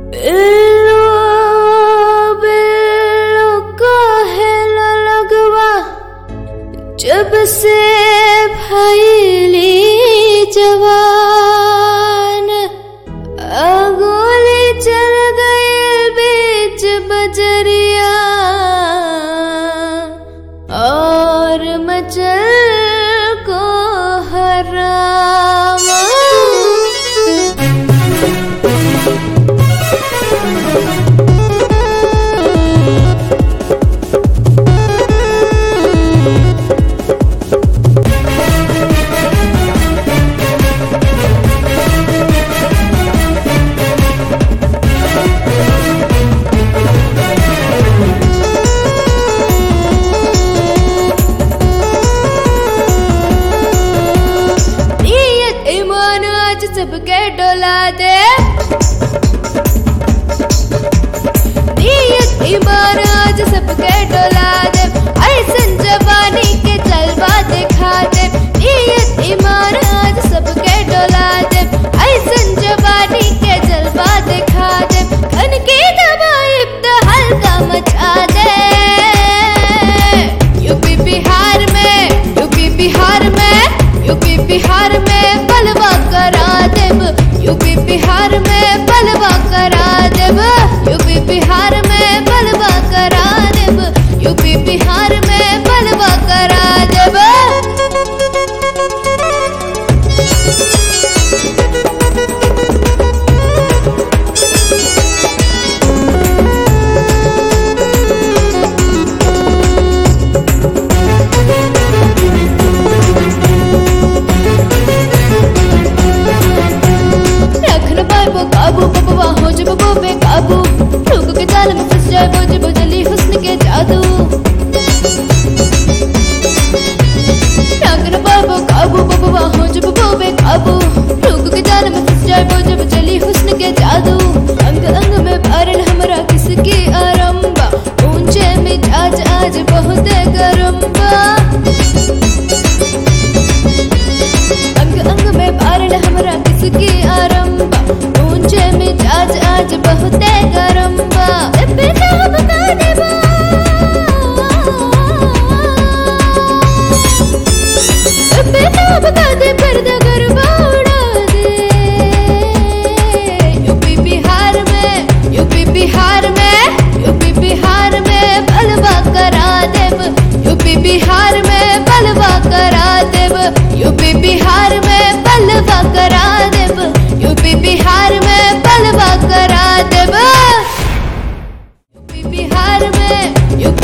बिल्लो बिल्लो काहेला लगवा जब से भैली जवान अगोली चल गए बीच बजरिया और मचल को हरामा नियत ईमान आज सबके डोला दे नियत ईमान आज सबके डोला दे ऐसन जवानी के जलवा दिखा दे नियत ईमान आज सबके डोला दे ऐसन जवानी के जलवा दिखा दे खन की दवाई तो हल्का मचा दे यूपी बिहार में यूपी बिहार में यूपी बिहार में बलवा करा देब यूपी बिहार में बलवा करा देब यूपी बिहार में बलवा करा देब यूपी बिहार में बलवा करा देब रखन पाइबो काबू बबवा हो जब वो बेकाबू लोगों के जाल में फंस जाए वो जब जली हुस्न के जादू रखन पाइबो काबू बबवा हो जब वो बेकाबू लोगों के जाल में फंस जाए वो जब जली हुस्न के जादू अंग अंग में भरल हमरा किसकी आरंबा ऊंचे मिजाज आज बहुत गरम बा अंग अंग में भरल हमरा किसकी आरंबा ऊंचे मिजाज आज बहुत गरम बा बिना बता देबा बिना बता दे पर्दा गरबा उड़ा दे यूपी बिहार में यूपी बिहार में यूपी बिहार में बलवा करा देब यूपी बिहार में बलवा करा देब यूपी बिहार में बलवा करा देब यूपी बिहार में बलवा करा देब यूपी बिहार